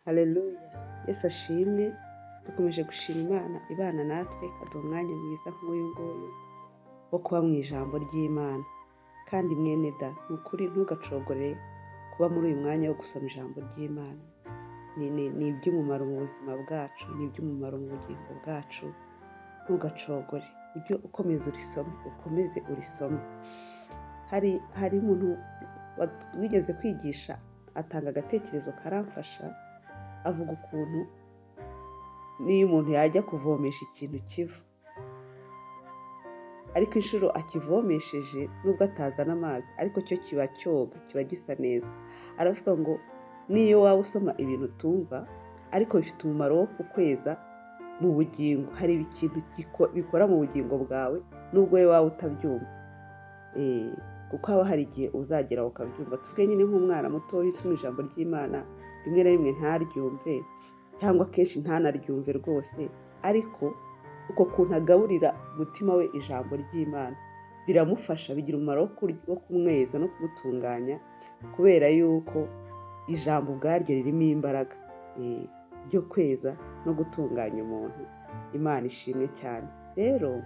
hareruya yesu ashimwe dukomeje gushima imana ibana natwe ikaduha umwanya mwiza nk'uyu nguyu wo kuba mu ijambo ry'imana kandi mwene da ni ukuri ntugacogore kuba muri uyu mwanya wo gusoma ijambo ry'imana ni iby'umumaro mu buzima bwacu ni iby'umumaro mu bugingo bwacu ntugacogore ibyo ukomeze urisome ukomeze urisome hari hari umuntu wigeze kwigisha atanga agatekerezo karamfasha avuga ukuntu n'iyo umuntu yajya kuvomesha ikintu kiva ariko inshuro akivomesheje nubwo atazana amazi ariko cyo kiba cyoga kiba gisa neza aravuga ngo niyo waba usoma ibintu utumva ariko bifite umumaro wo kukweza mu bugingo hari ikintu bikora mu bugingo bwawe nubwo wowe waba utabyumva kuko haba hari igihe uzagera ukabyumva tuvuge nyine nk'umwana muto usoma ijambo ry'imana rimwe na rimwe ntaryumve cyangwa akenshi ntanaryumve rwose ariko uko kuntu agaburira umutima we ijambo ry'imana biramufasha bigira umumaro wo kumweza no kumutunganya kubera yuko ijambo ubwaryo ririmo imbaraga ryo kweza no gutunganya umuntu imana ishimwe cyane rero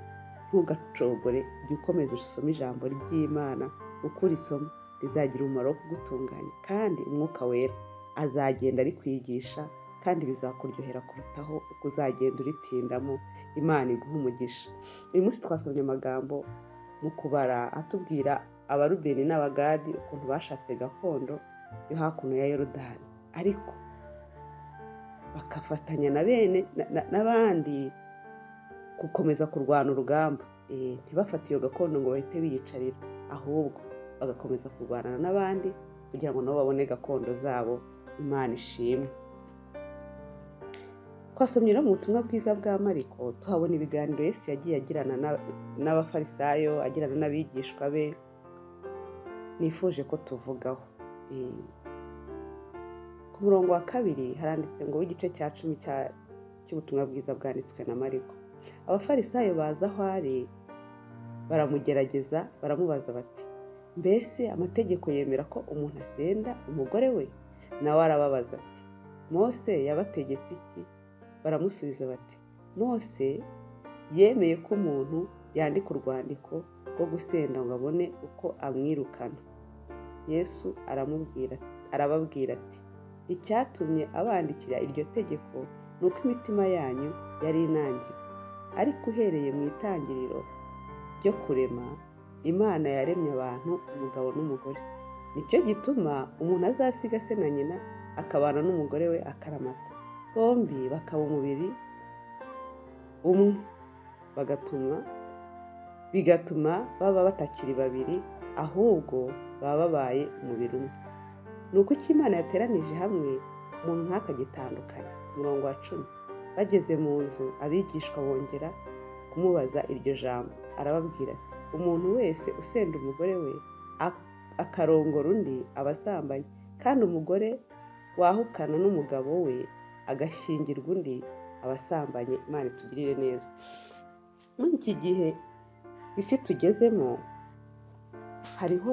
ntugacogore jya ukomeza usome ijambo ry'imana uko urisoma rizagira umumaro wo kugutunganya kandi umwuka wera azagenda arikwigisha kandi bizakuryohera kurutaho uko uzagenda uritindamo imana iguha umugisha uyu munsi twasomye amagambo mu kubara atubwira abarubeni n'abagadi ukuntu bashatse gakondo yo hakuno ya yorodani ariko bagafatanya na bene n'abandi gukomeza kurwana urugamba ntibafate iyo gakondo ngo bahite biyicarira ahubwo bagakomeza kurwanana n'abandi kugira ngo nabo babone gakondo zabo imana ishimwe twasomyera mu butumwa bwiza bwa mariko tuhabona ibiganiro yesu yagiye agirana n'abafarisayo agirana n'abigishwa be nifuje ko tuvugaho ku murongo wa kabiri haranditse ngo w'igice cya cumi cy'ubutumwa bwiza bwanditswe na mariko abafarisayo baza aho ari baramugerageza baramubaza bati mbese amategeko yemera ko umuntu asenda umugore we nawe arababaza ati mose yabategetse iki baramusubiza bati mose yemeye ko umuntu yandika urwandiko rwo gusenda ngo abone uko amwirukana yesu arababwira ati icyatumye abandikira iryo tegeko ni uko imitima yanyu yari inangiwe ariko uhereye mu itangiriro ryo kurema imana yaremye abantu umugabo n'umugore nicyo gituma umuntu azasiga se na nyina akabana n'umugore we akaramata bombi bakaba umubiri umwe bagatuma bigatuma baba batakiri babiri ahubwo baba babaye umubiri umwe ni uko icyo imana yateranije hamwe umuntu ntakagitandukanye umurongo wa cumi bageze mu nzu abigishwa bongera kumubaza iryo jambo arababwira ati umuntu wese usenda umugore we akarongora undi aba asambanye kandi umugore wahukana n'umugabo we agashyingirwa undi aba asambanye imana itugirire neza muri iki gihe isi tugezemo hariho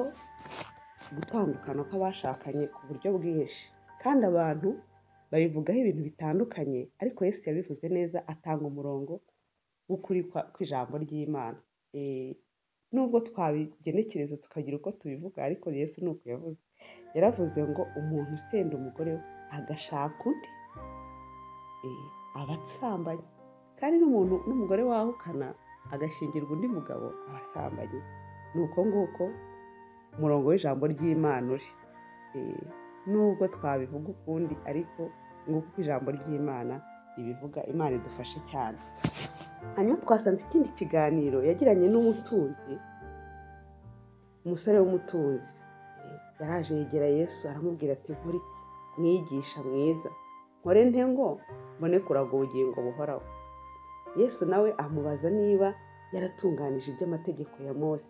gutandukana kw'abashakanye ku buryo bwinshi kandi abantu babivugaho ibintu bitandukanye ariko Yesu yabivuze neza atanga umurongo w'ukuri kw'ijambo ry'imana nubwo twabigenekereza tukagira uko tubivuga ariko Yesu ni uko yavuze yaravuze ngo umuntu usenda umugore we agashaka undi aba asambanye kandi n'umuntu n'umugore wahukana agashyingirwa undi mugabo aba asambanye ni uko nguko umurongo w'ijambo ry'imana uri nubwo twabivuga ukundi ariko nguko ijambo ry'imana ribivuga imana idufashe cyane hanyuma twasanze ikindi kiganiro yagiranye n'umutunzi umusore w'umutunzi yaraje yegera yesu aramubwira ati nkore mwigisha mwiza nkore nte ngo mbone kuraga ubugingo buhoraho yesu nawe amubaza niba yaratunganije iby'amategeko ya mose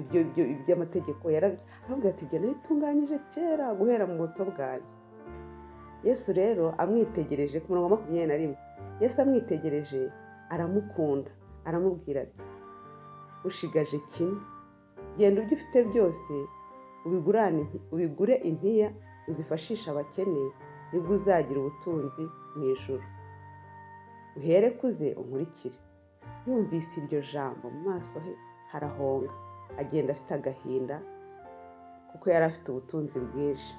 ibyo iby'amategeko yarabwira ati ibyo nabitunganyije kera guhera mu buto bwanjye yesu rero amwitegereje ku murongo wa makumyabiri na rimwe yesu amwitegereje aramukunda aramubwira ati ushigaje kimwe genda ibyo ufite byose ubigure impiya uzifashishe abakene nibwo uzagira ubutunzi mu ijoro uhere kuze unkurikire yumvise iryo jambo mu maso he harahonga agenda afite agahinda kuko yari afite ubutunzi bwinshi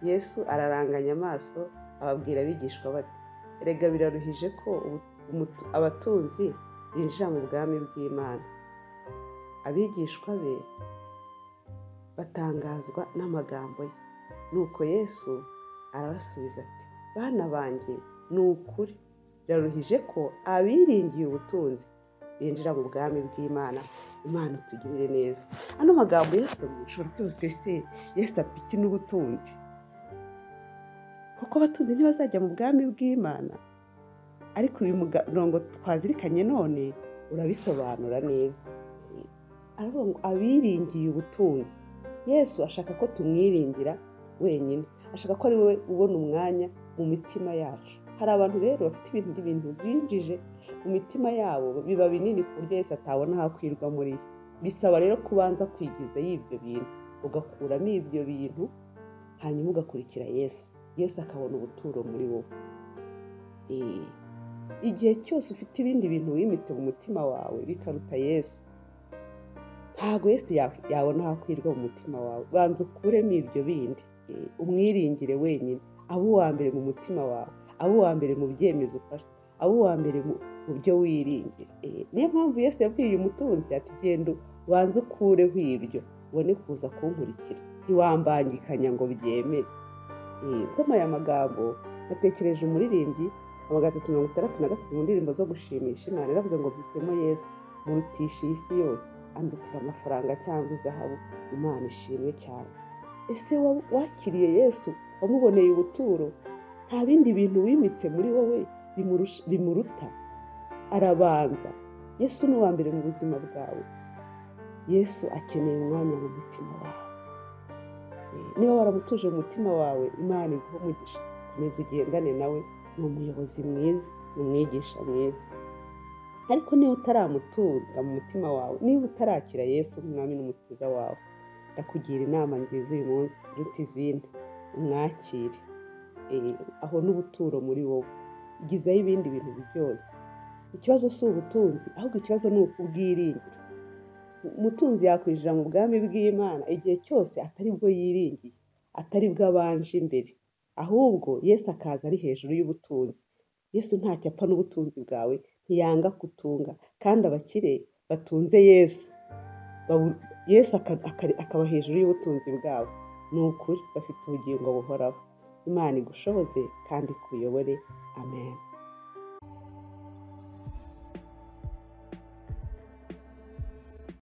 yesu araranganya amaso ababwira abigishwa bati erega biraruhije ko ubu- abatunzi binjira mu bwami bw'imana abigishwa be batangazwa n'amagambo ye nuko yesu arabasubiza ati bana banjye ni ukuri biraruhije ko abiringiye ubutunzi binjira mu bwami bw'imana imana itugirire neza ano magambo yesu ushobora kwibutsa ese yesu apiki n'ubutunzi kuko abatunzi ntibazajya mu bwami bw'imana ariko uyu murongo twazirikanye none urabisobanura neza aravuga ngo abiringiye ubutunzi yesu ashaka ko tumwiringira wenyine ashaka ko ari we ubona umwanya mu mitima yacu hari abantu rero bafite ibintu ibintu binjije mu mitima yabo biba binini ku buryo Yesu atabona aho akwirwa muri yo bisaba rero kubanza kwigiza y'ibyo bintu ugakuramo ibyo bintu hanyuma ugakurikira Yesu Yesu akabona ubuturo muri wowe Ee, igihe cyose ufite ibindi bintu wimitse mu mutima wawe bikaruta Yesu ntabwo Yesu ya- yabona aho akwirwa mu mutima wawe banza ukuremo ibyo bindi Ee, umwiringire wenyine abe uwa mbere mu mutima wawe abe uwa mbere mu byemezo ufashe abe uwa mbere mu mu byo wiringira Ee, niyo mpamvu Yesu yabwiye uyu mutunzi ati genda ubanze ukureho ibyo ubone kuza kunkurikira ntiwambangikanya ngo byemere Ee, nsoma aya magambo natekereje umuririmbyi magana atatu mirongo itandatu na gatatu mu ndirimbo zo gushimisha imana yaravuze ngo mvisemo yesu murutisha iyi si yose ambikira amafaranga cyangwa izahabu imana ishimwe cyane ese wa- wakiriye yesu wamuboneye ubuturo nta bindi bintu wimitse muri wowe bimurusha- bimuruta arabanza yesu ni uwa mbere mu buzima bwawe yesu akeneye umwanya mu mutima wawe Eh, niba waramutuje mu mutima wawe imana iguha umugisha komeza ugendane nawe ni umuyobozi mwiza ni umwigisha mwiza ariko niba utaramutunga mu mutima wawe niba utarakira yesu nk'umwami n'umukiza wawe ndakugira inama nziza uyu munsi iruta izindi umwakire Eh, aho n'ubuturo muri wowe igizaho ibindi bintu byose ikibazo si ubutunzi ahubwo ikibazo ni ubwiringira umutunzi yakwinjira mu bwami bw'imana igihe cyose atari bwo yiringiye atari bwo abanje imbere ahubwo yesu akaza ari hejuru y'ubutunzi yesu ntacyo apfa n'ubutunzi bwawe ntiyanga kutunga kandi abakire batunze yesu babu- yesu aka- aka- akaba hejuru y'ubutunzi bwabo ni ukuri bafite ubugingo buhoraho imana igushoboze kandi ikuyobore amen